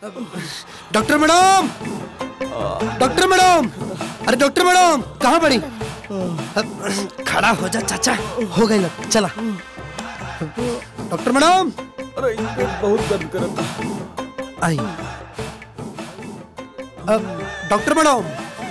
Doctor madam doctor madam अरे doctor madam कहाँ पड़ी खड़ा हो जा चाचा हो गई लग चला डॉक्टर मैडम अरे बहुत दर्द करता आई अब डॉक्टर मैडम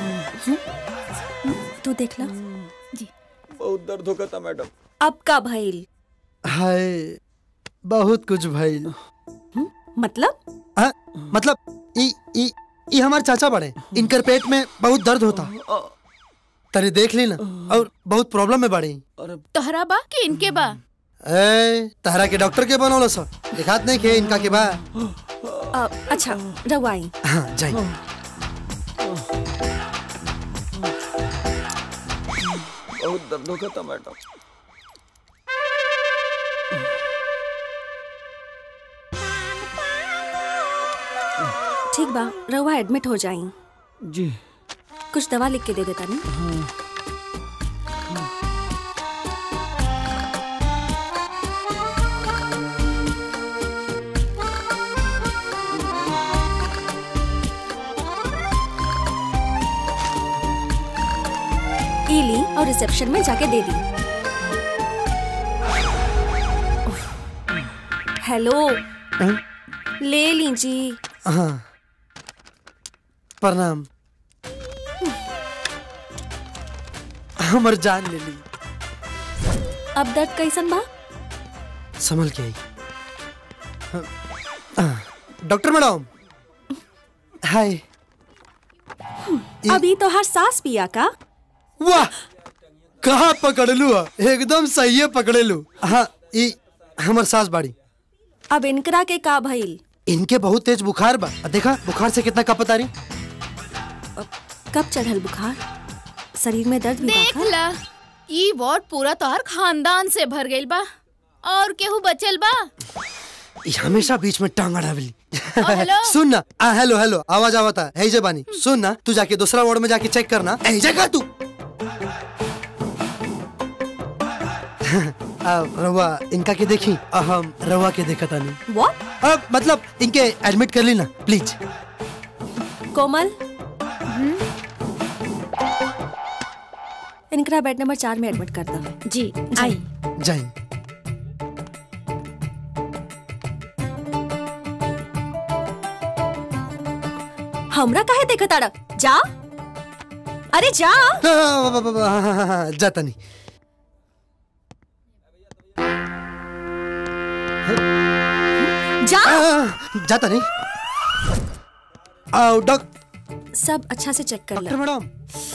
तू देख ला बहुत दर्द होगा था मैडम अब का भइल हाय बहुत कुछ भइल मतलब हाँ, मतलब ई ई ई हमारे चाचा बड़े इनकर पेट में बहुत दर्द होता तने देख ली ना और बहुत प्रॉब्लम में बड़ी तोहरा बा कि इनके बा ए तहरा के डॉक्टर के बनौलो सर दिखात नहीं के इनका के बा अ, अच्छा रवाई हाँ जाई बहुत दर्द होगा था मैडम ठीक बा रवा एडमिट हो जाई जी कुछ दवा लिख के दे देता नहीं ई ली और रिसेप्शन में जाके दे दी उफ, हेलो ले लीजिए हाँ प्रणाम हमर जान ले ली अब दर्द कैसन बा संभल के आई हाँ, हाँ, डॉक्टर मैडम हाय अभी तो हर सांस पिया का वाह कहाँ पकड़ लू हा? एकदम सही पकड़े लू हाँ ई हमर सास बाड़ी अब इनकरा के का भइल इनके बहुत तेज बुखार बा आ देखा बुखार से कितना कपत आ रही कब चढ़ल बुखार शरीर में दर्द भी देख बा का? ला ई वार्ड पूरा तोहर खानदान से भर गइल बा और केहू बचल बा ई हमेशा बीच में टांग अड़ावली हेलो? सुन ना आ हेलो हेलो आवाज आवता है जे बानी सुन ना तू जाके दूसरा वार्ड में जाके चेक करना ए जगह तू आ, रवा इनका के देखी आ, हम रवा के देखा तानी What? अब मतलब इनके एडमिट कर ली ना प्लीज कोमल इनकरा बेड नंबर चार में एडमिट कर दो जी आई जाए हमरा काहे देखा ताड़ा जा अरे जा जाता नहीं जा आ, जाता नहीं आओ डॉक सब अच्छा से चेक कर डॉक्टर ले मैडम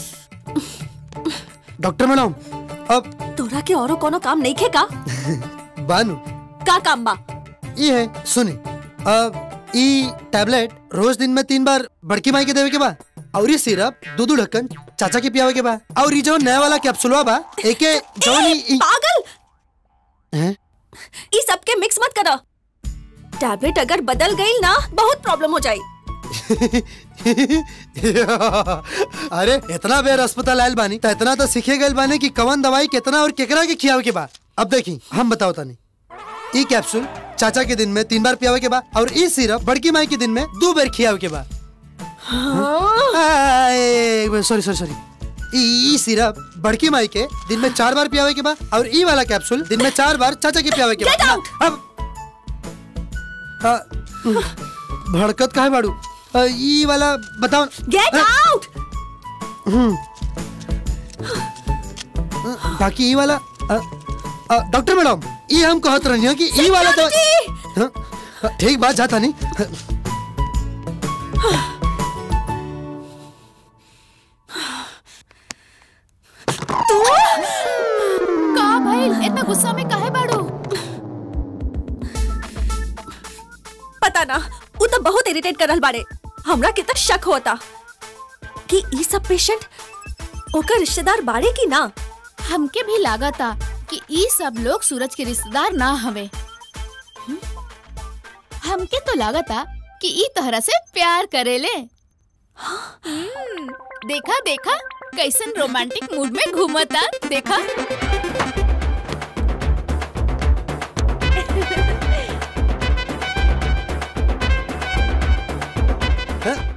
डॉक्टर मैडम अब तोरा के औरो कोनो काम नहीं खे का बानू का काम बा ये है सुनी अब ई टैबलेट रोज दिन में तीन बार बड़की माई के देवे के बा और ये सिरप दो दो ढक्कन चाचा के पियावे के बा और ये जो नया वाला कैप्सूलवा बा एके जौन ए, ई- ई- पागल हैं? ई सब के मिक्स मत करो टैबलेट अगर बदल गई ना बहुत प्रॉब्लम हो जाई अरे इतना बेर अस्पताल आयल बानी तो इतना तो सीखे गए बानी कि कवन दवाई कितना और केकरा के खियावे के बा अब देखी हम बताओ तानी ई कैप्सूल चाचा के दिन में तीन बार पियावे के बा और ई सिरप बड़की माई के दिन में दो बार खियावे के बा सॉरी सॉरी सॉरी ई ई सिरप बड़की माई के दिन में चार बार पियावे के बा और ई वाला कैप्सूल दिन में चार बार चाचा के पियावे के बा Get out! अब हाँ, भड़कत काहे बाड़ू अ, ई वाला बताओ गेट आउट बाकी ई वाला अ, अ, डॉक्टर मैडम ई हम कहत रहनी कि ई वाला तो हाँ, हाँ, ठीक बात जाता नहीं का भइल इतना गुस्सा में काहे बाड़ू पता ना वो तो बहुत इरिटेट कर रहल बाड़े हमरा कितना शक होता कि ई सब पेशेंट ओकर रिश्तेदार बाड़े की ना हमके भी लागता कि ई सब लोग सूरज के रिश्तेदार ना हवे हम्म? हमके तो लागता कि ई तोहरा से प्यार करेले हम्म, देखा देखा कैसन रोमांटिक मूड में घूमता देखा हैं?